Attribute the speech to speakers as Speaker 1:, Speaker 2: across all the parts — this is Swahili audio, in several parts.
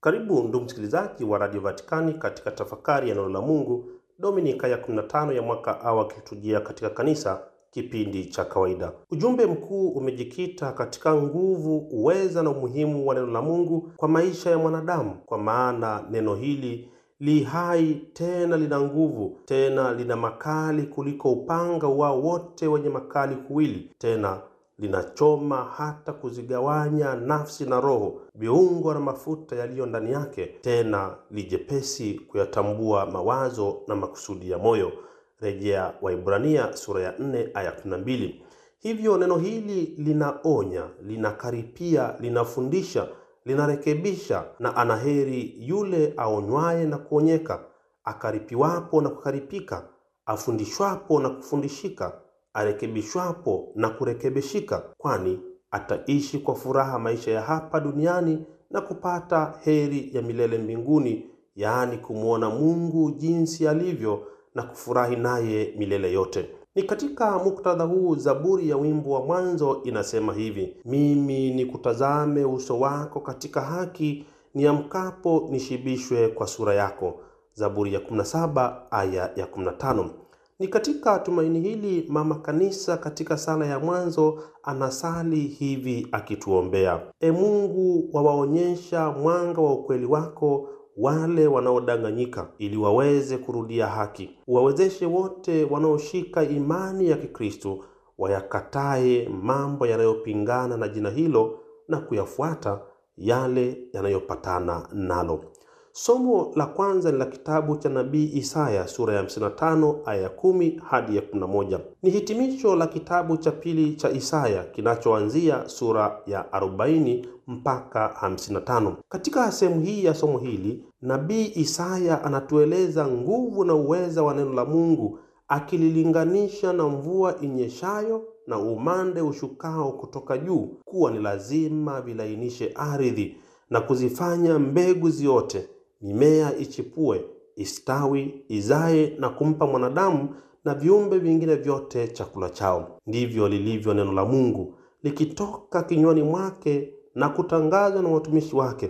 Speaker 1: Karibu ndugu msikilizaji wa Radio Vatikani katika tafakari ya neno la Mungu, Dominika ya 15 ya mwaka A wa kiliturujia katika kanisa, kipindi cha kawaida. Ujumbe mkuu umejikita katika nguvu, uweza na umuhimu wa neno la Mungu kwa maisha ya mwanadamu, kwa maana neno hili li hai tena lina nguvu, tena lina makali kuliko upanga wao wote wenye makali kuwili, tena linachoma hata kuzigawanya nafsi na roho, viungo na mafuta yaliyo ndani yake, tena lijepesi kuyatambua mawazo na makusudi ya moyo. Rejea Waibrania sura ya 4 aya 12. Hivyo neno hili linaonya, linakaripia, linafundisha, linarekebisha, na anaheri yule aonywaye na kuonyeka, akaripiwapo na kukaripika, afundishwapo na kufundishika arekebishwapo na kurekebishika, kwani ataishi kwa furaha maisha ya hapa duniani na kupata heri ya milele mbinguni, yaani kumwona Mungu jinsi alivyo na kufurahi naye milele yote. Ni katika muktadha huu Zaburi ya wimbo wa mwanzo inasema hivi: mimi nikutazame uso wako katika haki, niamkapo nishibishwe kwa sura yako. Zaburi ya 17 aya ya 15. Ni katika tumaini hili mama kanisa katika sala ya mwanzo anasali hivi akituombea: E Mungu, wawaonyesha mwanga wa ukweli wako wale wanaodanganyika, ili waweze kurudia haki. Uwawezeshe wote wanaoshika imani ya Kikristo wayakatae mambo yanayopingana na jina hilo na kuyafuata yale yanayopatana nalo. Somo la kwanza ni la kitabu cha nabii Isaya sura ya 55 aya ya 10 hadi ya 11. Ni hitimisho la kitabu cha pili cha Isaya kinachoanzia sura ya 40 mpaka 55. Katika sehemu hii ya somo hili, nabii Isaya anatueleza nguvu na uweza wa neno la Mungu akililinganisha na mvua inyeshayo na umande ushukao kutoka juu, kuwa ni lazima vilainishe ardhi na kuzifanya mbegu ziote mimea ichipue, istawi, izae na kumpa mwanadamu na viumbe vingine vyote chakula chao. Ndivyo lilivyo neno la Mungu likitoka kinywani mwake na kutangazwa na watumishi wake,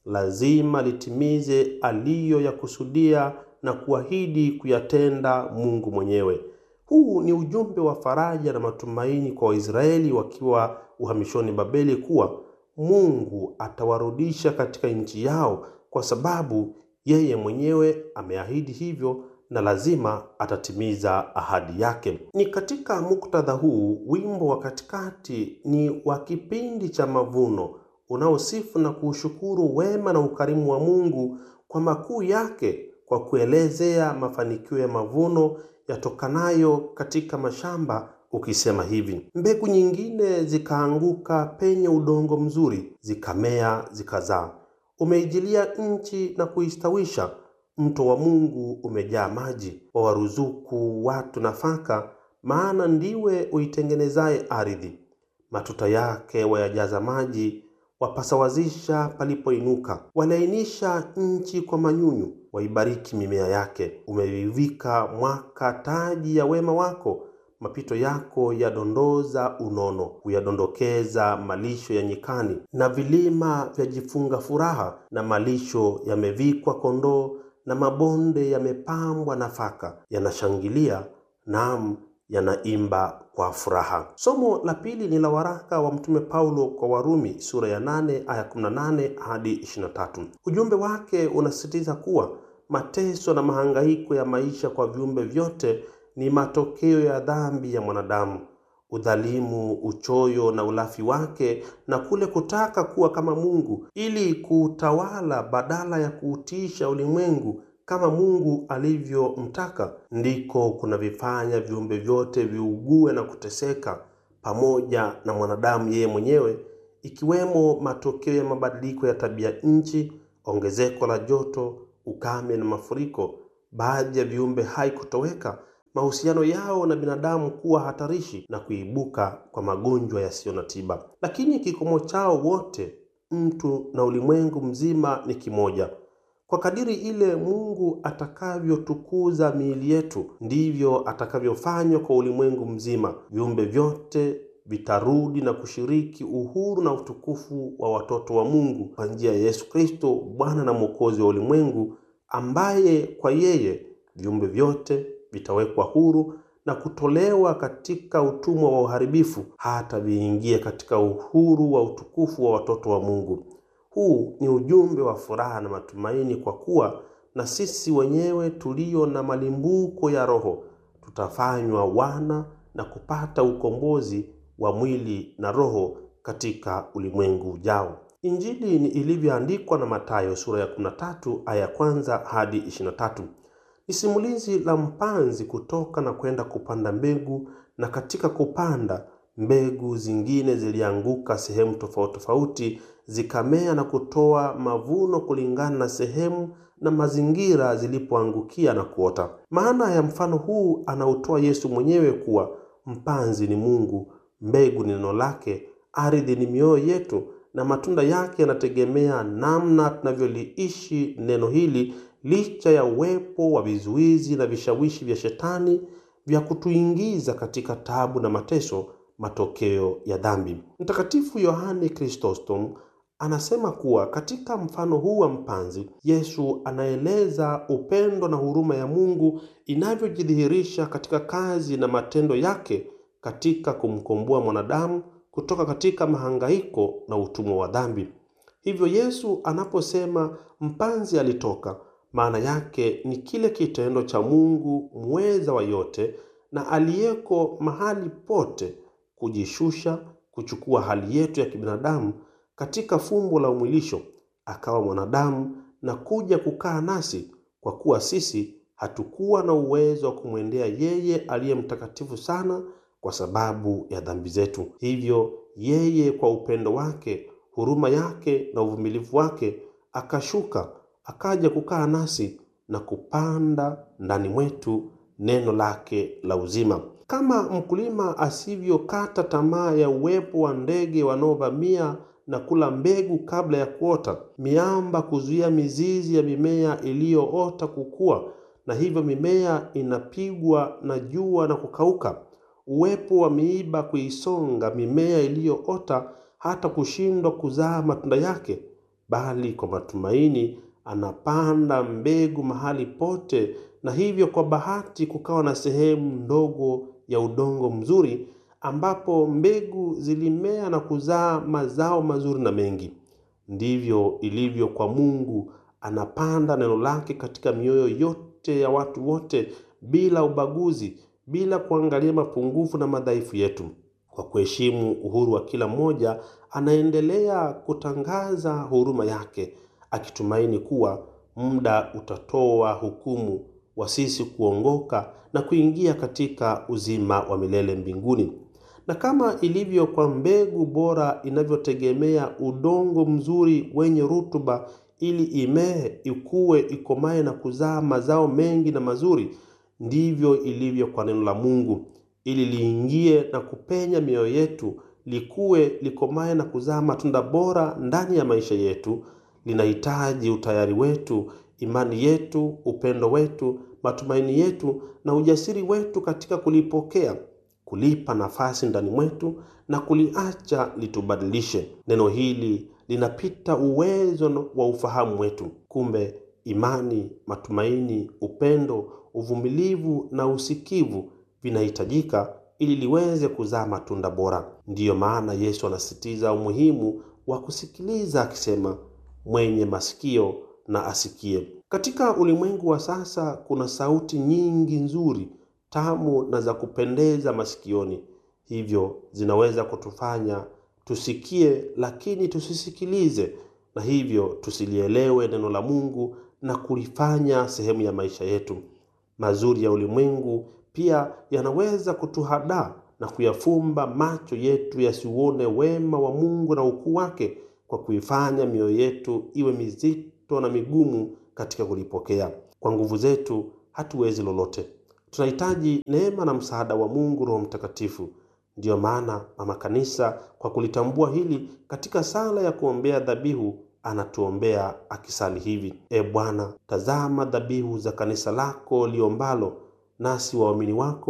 Speaker 1: lazima litimize aliyoyakusudia na kuahidi kuyatenda Mungu mwenyewe. Huu ni ujumbe wa faraja na matumaini kwa Waisraeli wakiwa uhamishoni Babeli, kuwa Mungu atawarudisha katika nchi yao kwa sababu yeye mwenyewe ameahidi hivyo na lazima atatimiza ahadi yake. Ni katika muktadha huu wimbo wa katikati ni wa kipindi cha mavuno unaosifu na kuushukuru wema na ukarimu wa Mungu kwa makuu yake, kwa kuelezea mafanikio ya mavuno yatokanayo katika mashamba ukisema hivi: mbegu nyingine zikaanguka penye udongo mzuri, zikamea zikazaa umeijilia nchi na kuistawisha. Mto wa Mungu umejaa maji, wawaruzuku watu nafaka, maana ndiwe uitengenezaye ardhi. Matuta yake wayajaza maji, wapasawazisha palipoinuka. Walainisha nchi kwa manyunyu, waibariki mimea yake. Umevivika mwaka taji ya wema wako, mapito yako yadondoza unono, huyadondokeza malisho ya nyikani, na vilima vyajifunga furaha, na malisho yamevikwa kondoo, na mabonde yamepambwa nafaka, yanashangilia, naam, yanaimba kwa furaha. Somo la pili ni la waraka wa Mtume Paulo kwa Warumi sura ya 8 aya 18 hadi 23. Ujumbe wake unasisitiza kuwa mateso na mahangaiko ya maisha kwa viumbe vyote ni matokeo ya dhambi ya mwanadamu, udhalimu, uchoyo na ulafi wake, na kule kutaka kuwa kama Mungu ili kuutawala badala ya kuutiisha ulimwengu kama Mungu alivyomtaka, ndiko kunavifanya viumbe vyote viugue na kuteseka pamoja na mwanadamu yeye mwenyewe, ikiwemo matokeo ya mabadiliko ya tabia nchi, ongezeko la joto, ukame na mafuriko, baadhi ya viumbe hai kutoweka mahusiano yao na binadamu kuwa hatarishi na kuibuka kwa magonjwa yasiyo na tiba. Lakini kikomo chao wote, mtu na ulimwengu mzima, ni kimoja. Kwa kadiri ile Mungu atakavyotukuza miili yetu, ndivyo atakavyofanywa kwa ulimwengu mzima. Viumbe vyote vitarudi na kushiriki uhuru na utukufu wa watoto wa Mungu kwa njia ya Yesu Kristo, Bwana na Mwokozi wa ulimwengu, ambaye kwa yeye viumbe vyote vitawekwa huru na kutolewa katika utumwa wa uharibifu hata viingie katika uhuru wa utukufu wa watoto wa Mungu. Huu ni ujumbe wa furaha na matumaini, kwa kuwa na sisi wenyewe tulio na malimbuko ya Roho tutafanywa wana na kupata ukombozi wa mwili na roho katika ulimwengu ujao. Injili ni ilivyoandikwa na Mathayo sura ya 13 aya ya kwanza hadi 23. Ni simulizi la mpanzi kutoka na kwenda kupanda mbegu, na katika kupanda mbegu zingine zilianguka sehemu tofauti tofauti, zikamea na kutoa mavuno kulingana na sehemu na mazingira zilipoangukia na kuota. Maana ya mfano huu anautoa Yesu mwenyewe kuwa mpanzi ni Mungu, mbegu ni neno lake, ardhi ni mioyo yetu, na matunda yake yanategemea namna tunavyoliishi neno hili, licha ya uwepo wa vizuizi na vishawishi vya Shetani vya kutuingiza katika taabu na mateso, matokeo ya dhambi. Mtakatifu Yohane Chrysostom anasema kuwa katika mfano huu wa mpanzi, Yesu anaeleza upendo na huruma ya Mungu inavyojidhihirisha katika kazi na matendo yake katika kumkomboa mwanadamu kutoka katika mahangaiko na utumwa wa dhambi. Hivyo Yesu anaposema mpanzi alitoka, maana yake ni kile kitendo cha Mungu muweza wa yote na aliyeko mahali pote kujishusha, kuchukua hali yetu ya kibinadamu katika fumbo la umwilisho, akawa mwanadamu na kuja kukaa nasi, kwa kuwa sisi hatukuwa na uwezo wa kumwendea yeye aliye mtakatifu sana kwa sababu ya dhambi zetu. Hivyo yeye kwa upendo wake, huruma yake na uvumilivu wake akashuka, akaja kukaa nasi na kupanda ndani mwetu neno lake la uzima. Kama mkulima asivyokata tamaa ya uwepo wa ndege wanaovamia na kula mbegu kabla ya kuota, miamba kuzuia mizizi ya mimea iliyoota kukua, na hivyo mimea inapigwa na jua na kukauka, uwepo wa miiba kuisonga mimea iliyoota hata kushindwa kuzaa matunda yake, bali kwa matumaini anapanda mbegu mahali pote, na hivyo kwa bahati kukawa na sehemu ndogo ya udongo mzuri ambapo mbegu zilimea na kuzaa mazao mazuri na mengi. Ndivyo ilivyo kwa Mungu, anapanda neno lake katika mioyo yote ya watu wote bila ubaguzi, bila kuangalia mapungufu na madhaifu yetu. Kwa kuheshimu uhuru wa kila mmoja, anaendelea kutangaza huruma yake, akitumaini kuwa muda utatoa hukumu wa sisi kuongoka na kuingia katika uzima wa milele mbinguni. Na kama ilivyo kwa mbegu bora inavyotegemea udongo mzuri wenye rutuba ili imee, ikue, ikomae na kuzaa mazao mengi na mazuri, ndivyo ilivyo kwa neno la Mungu, ili liingie na kupenya mioyo yetu, likue, likomae na kuzaa matunda bora ndani ya maisha yetu. Linahitaji utayari wetu, imani yetu, upendo wetu, matumaini yetu na ujasiri wetu katika kulipokea kulipa nafasi ndani mwetu na kuliacha litubadilishe. Neno hili linapita uwezo wa ufahamu wetu. Kumbe imani, matumaini, upendo, uvumilivu na usikivu vinahitajika ili liweze kuzaa matunda bora. Ndiyo maana Yesu anasisitiza umuhimu wa kusikiliza akisema, mwenye masikio na asikie. Katika ulimwengu wa sasa kuna sauti nyingi nzuri tamu na za kupendeza masikioni, hivyo zinaweza kutufanya tusikie, lakini tusisikilize, na hivyo tusilielewe neno la Mungu na kulifanya sehemu ya maisha yetu. Mazuri ya ulimwengu pia yanaweza kutuhadaa na kuyafumba macho yetu yasiuone wema wa Mungu na ukuu wake, kwa kuifanya mioyo yetu iwe mizito na migumu katika kulipokea. Kwa nguvu zetu hatuwezi lolote. Tunahitaji neema na msaada wa Mungu Roho Mtakatifu. Ndiyo maana Mama Kanisa, kwa kulitambua hili, katika sala ya kuombea dhabihu anatuombea akisali hivi: E Bwana, tazama dhabihu za kanisa lako liombalo, nasi waamini wako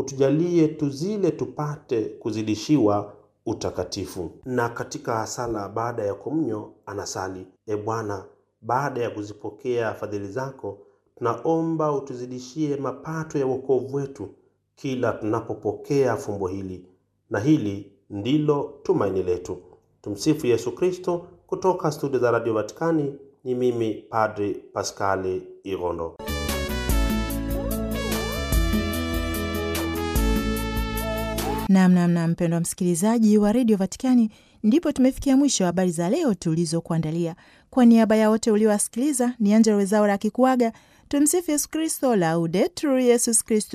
Speaker 1: utujalie tuzile tupate kuzidishiwa utakatifu. Na katika sala baada ya komunyo anasali: E Bwana, baada ya kuzipokea fadhili zako, tunaomba utuzidishie mapato ya wokovu wetu kila tunapopokea fumbo hili, na hili ndilo tumaini letu. Tumsifu Yesu Kristo. Kutoka studio za Radio Vatikani ni mimi Padri Paskali Irondo.
Speaker 2: Namnamna mpendwa msikilizaji wa redio Vatikani, ndipo tumefikia mwisho wa habari za leo tulizokuandalia. Kwa niaba ya wote uliowasikiliza, ni Angela Wezaura akikuaga. Tumsifu Yesu Kristo, Laudetur Yesus Kristus.